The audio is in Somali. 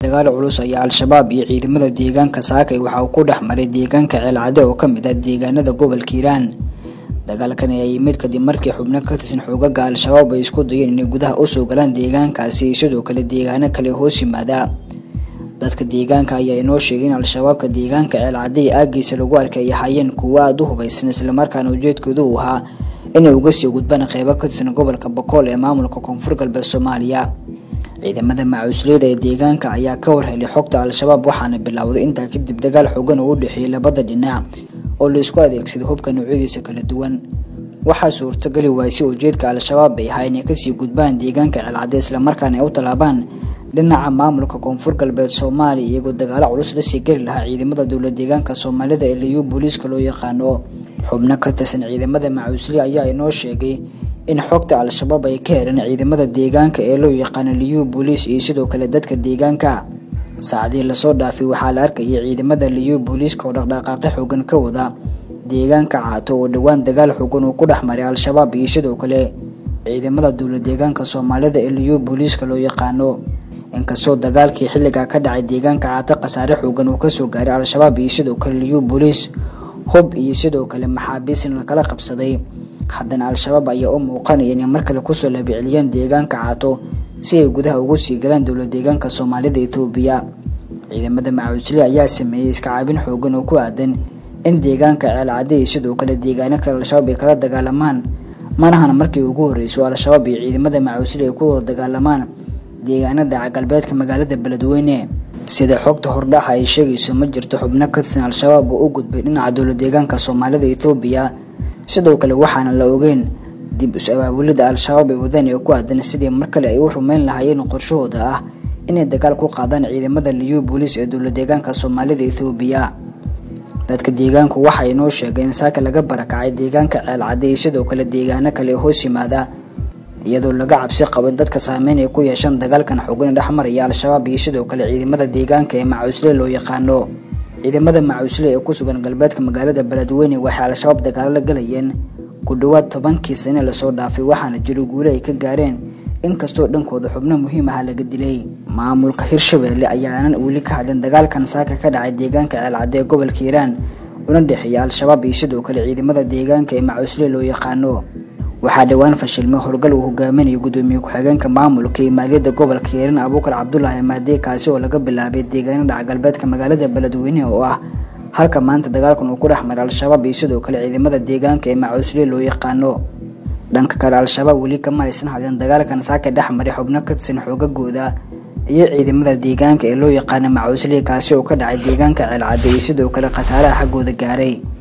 dagaal culus ayaa al-shabaab iyo ciidamada deegaanka saakay waxa uu ku dhex maray deegaanka ceelcade oo ka mid ah deegaanada gobolka hiiraan dagaalkan ayaa yimid kadib markii xubno ka tirsan xoogaga al-shabaab ay isku dayeen inay gudaha usoo galaan deegaankaasi iyo sidoo kale deegaano kale hoos yimaada dadka deegaanka ayaa inoo sheegay in al-shabaabka deegaanka ceelcade ee aagiisa lagu arkay ay ahaayeen kuwo aada u hubaysan islamarkaana ujeedkoodu uu ahaa inay uga sii gudbaan qeybo ka tirsan gobolka bokool ee maamulka koonfur galbeed soomaaliya ciidamada macuusleyda ee deegaanka ayaa ka warhelay xogta al-shabaab waxaana bilowday intaa kadib dagaal xoogan oo u dhexeeyay labada dhinac oo la isku adeegsaday hubka noocyadiisa kala duwan waxaa suurtagali waayay si ujeedka al-shabaab ay ahaa inay kasii gudbaan deegaanka ceelcade islamarkaana ay u tallaabaan dhinaca maamulka koonfur galbeed soomaaliya iyagoo dagaalo culus lasii geli lahaa ciidamada dowla deegaanka soomaalida ee liyu booliiska loo yaqaano xubno ka tirsan ciidamada macuusle ayaa inoo sheegay in xogta al-shabaab ay ka heleen ciidamada deegaanka ee loo yaqaano liyu booliis iyo sidoo kale dadka deegaanka saacadii lasoo dhaafay waxaa la arkayay ciidamada liyu booliiska oo dhaqdhaqaaqi xoogan ka wada deegaanka caato oo dhowaan dagaal xoogan uu ku dhex maray al-shabaab iyo sidoo kale ciidamada dowla deegaanka soomaalida ee liyu booliiska loo yaqaano inkastoo dagaalkii xilligaa ka dhacay deegaanka caato khasaare xoogan uu kasoo gaaray al-shabaab iyo sidoo kale liyu booliis hub iyo sidoo kale maxaabiis in lakala qabsaday haddana al-shabaab ayaa u muuqanaya inay mar kale kusoo labiceliyeen deegaanka caato si ay gudaha ugu sii galaan dowla deegaanka soomaalida etoobiya ciidamada macuusle ayaa sameeyey iska caabin xoogan oo ku aadan in deegaanka ceelcade iyo sidoo kale deegaano kale al-shabaab ay kala dagaalamaan manahana markii ugu horreyso al-shabaab iyo ciidamada macuusle ay ku wada dagaalamaan deegaano dhaca galbeedka magaalada beledweyne sida xogta hordhaxa ay sheegayso ma jirto xubno ka tirsan al-shabaab oo u gudbay dhinaca dowla deegaanka soomaalida etoobiya sidoo kale waxaana la ogeyn dib is-abaabulida al-shabaab ay wadaan ee ku aadan sidii mar kale ay u rumeyn lahaayeen qorshahooda ah inay dagaal ku qaadaan ciidamada liyu booliis ee dowla deegaanka soomaalida etoobiya dadka deegaanku waxay inoo sheegeen in saaka laga barakacay deegaanka ceelcade iyo sidoo kale deegaano kale ee hoos yimaada iyadoo laga cabsi qabo in dadka saameyn ay ku yeeshaan dagaalkan xoogan ee dhexmaraya al-shabaab iyo sidoo kale ciidamada deegaanka ee macuusle loo yaqaano ciidamada macuusle ee ku sugan galbeedka magaalada beledweyne waxay al-shabaab dagaalo la galayeen ku dhowaad tobankii sane lasoo dhaafay waxaana jiro guule ay ka gaareen inkastoo dhankooda xubno muhiim aha laga dilay maamulka hirshabeelle ayaanan weli ka hadlin dagaalkan saaka ka dhacay deegaanka ceelcade ee gobolka hiiraan una dhexeeya al-shabaab iyo sidoo kale ciidamada deegaanka ee macuusle loo yaqaano waxaa dhowaan fashilmay howlgal uu hogaaminayo gudoomiye ku-xigeenka maamulka iyo maaliyadda gobolka hiiraan abuukar cabdulaahi maadee kaasi oo laga bilaabay deegaano dhaca galbeedka magaalada beledweyne oo ah halka maanta dagaalkan uu ku dhex maray al-shabaab iyo sidoo kale ciidamada deegaanka ee macuusle loo yaqaano dhanka kale al-shabaab weli kama aysan hadleen dagaalkan saaka dhex maray xubno ka tirsan xoogagooda iyo ciidamada deegaanka ee loo yaqaano macuusle kaasi oo ka dhacay deegaanka ceelcade iyo sidoo kale khasaaraha xaggooda gaaray